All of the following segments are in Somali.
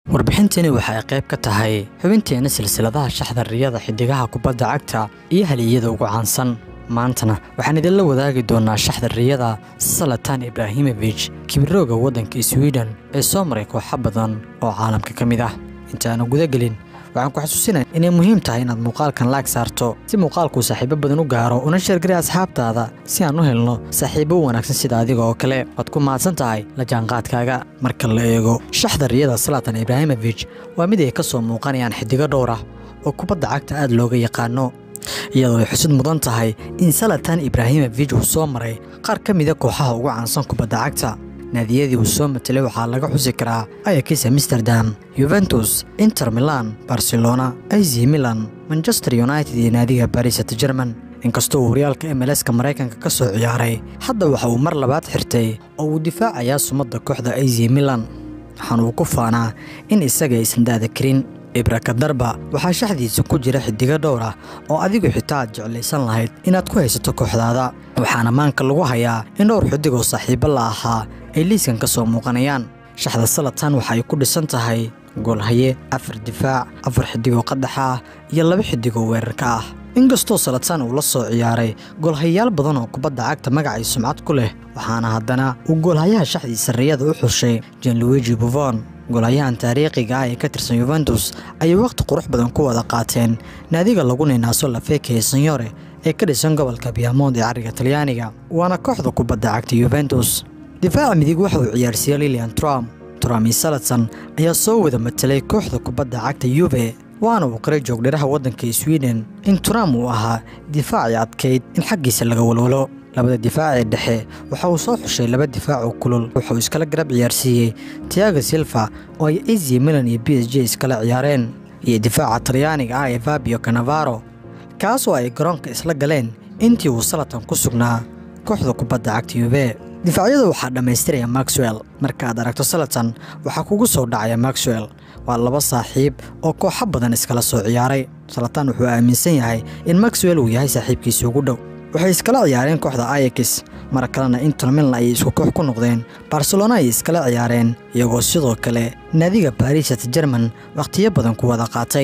warbixintani waxa ay qayb ka tahay xubinteena silsiladaha shaxda riyada xiddigaha kubadda cagta iyo haliyada ugu caansan maantana waxaan idinla wadaagi doonaa shaxda riyada salatan ibraahimofich kibirooga waddanka swiden ee soo maray kooxo badan oo caalamka ka mid ah intaanu gudagelin waxaan ku xasuusinaya inay muhiim tahay inaad muuqaalkan laag saarto si muuqaalkuu saaxiibo badan u gaaro una sheergaray asxaabtaada si aan u helno saaxiibo wanaagsan sida adiga oo kale waad ku mahadsan tahay la jaanqaadkaaga marka la eego shaxda riyada salatan ibraahimofich waa mid ay ka soo muuqanayaan xiddigo dhowr ah oo kubadda cagta aad looga yaqaano iyadoo ay xusid mudan tahay in salatan ibraahimofich uu soo maray qaar ka mida kooxaha ugu caansan kubadda cagta naadiyadii uu soo matelay waxaa laga xusi karaa ayakis amsterdam yuventus inter milan barcelona az milan manchester united iyo naadiga baris at german inkastoo uu horyaalka mlska maraykanka ka soo ciyaaray hadda waxa uu mar labaad xirtay oo uu difaacayaa sumadda kooxda az milan waxaana uu ku faanaa in isaga aysan daada karin ibrakadarba waxaa shaxdiisa ku jira xiddigo dhowr ah oo adigu xitaa aad jeclaysan lahayd inaad ku haysato kooxdaada waxaana maanka lagu hayaa in dhowr xiddigoo saaxiibo la ahaa ay liiskan ka soo muuqanayaan shaxda salatan waxa ay ku dhisan tahay goolhaye afar difaac afar xiddigoo qadaxa ah iyo laba xiddigoo weerarka ah inkastoo salatan uu la soo ciyaaray goolhayayaal badan oo kubadda cagta magacay sumcad ku leh waxaana haddana uu goolhayaha shaxdiisa riyada u xushay janluigi buvon goolhayahan taariikhiga ah ee ka tirsan yuventus ayay wakhti qurux badan ku wada qaateen naadiga lagu ninaaso lafeekaya sanyore ee ka dhisan gobolka biamond ee cariga talyaaniga waana kooxda kubadda cagta yuventus difaaca midig waxa uu ciyaarsiiyey lilian trump trami salatan ayaa soo wada matelay kooxda kubadda cagta yuve waana uu qiray joogdhiraha waddanka swiden in trump uu ahaa difaacii adkayd in xaggiisa laga walwalo labada difaac ee dhexe waxa uu soo xushay laba difaac oo kulul wuxuu iskala garab ciyaarsiiyey tiago silva oo ay azi milan iyo b s j iskala ciyaareen iyo difaaca talyaaniga ah ee fabio canavaro kaasoo ay garoonka isla galeen intii uu salatan ku sugnaa kooxda kubadda cagta yube difaacyada waxaa dhammaystiraya maxwell markaaad aragto salatan waxaa kugu soo dhacaya maxwell waa laba saaxiib oo kooxo badan iskala soo ciyaaray salatan wuxuu aaminsan yahay in maxwell uu yahay saaxiibkiisa ugu dhow waxay iskala ciyaareen kooxda ayakis mar kalena inter milan ayay isku koox ku noqdeen barcelona ayay iskala ciyaareen iyagoo sidoo kale naadiga baris at jerman wakhtiyo badan ku wada qaatay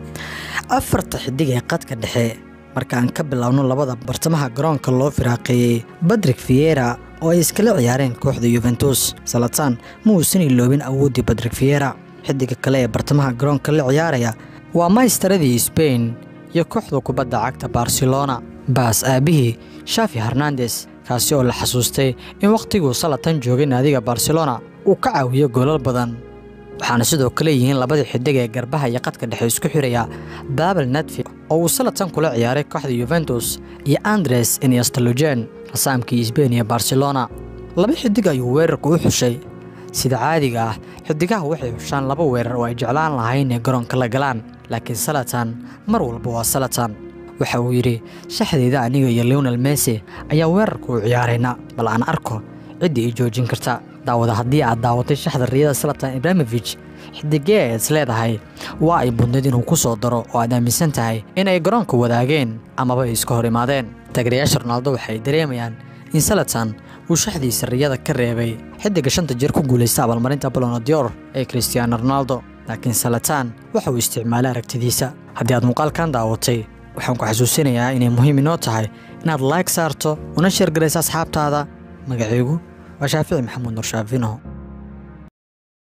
afarta xidig ee qadka dhexe markaan ka biloawno labada bartamaha garoonka loo firaaqeeyey badrik fiera oo ay iskala ciyaareen kooxda yuventus salatan ma uusan iloobin awooddii badrik fiera xidiga kale ee bartamaha garoonka la ciyaaraya waa maystaradii sbain iyo kooxda kubadda cagta barcelona baas aabihii shafi hernandes kaasi oo la xasuustay in wakhtiguu salatan joogay naadiga barcelona uu ka caawiyo goolal badan waxaana sidoo kale yihiin labadii xidig ee garbaha iyo qadka dhexe isku xiraya babel nadfi oo uu salatan kula ciyaaray kooxda yuventus iyo andres iniastalogen rasaamkii sbain iyo barcelona laba xidig ayuu weerarka u xushay sida caadiga ah xidigaha waxay xushaan laba weerar oo ay jeclaan lahayn inay garoonka la galaan laakiin salatan mar walba waa salatan waxa uu yidhi shaxdeyda aniga iyo leonel messi ayaa weerarka u ciyaarayna bal aan arko ciddii i joojin karta daawada haddii aad daawatay shaxda riyada salatan ibraahimofich xidigee ayaad is leedahay waa ay budnayd inuu ku soo daro oo aad aaminsan tahay in ay garoonka wadaageen amaba ay iska hor imaadeen taageerayaasha ronaaldo waxay dareemayaan in salatan uu shaxdiisa riyada ka reebay xidiga shanta jeer ku guulaysta abaalmarinta balonodior ee christiaano ronaldo laakiin salatan waxa uu isticmaalay aragtidiisa haddii aad muuqaalkan daawatay waxaan ku xasuusinayaa inay muhiim inoo tahay inaad laag saarto una sheergarayso asxaabtaada magacaygu waa shaafici maxamuud nur shaafinow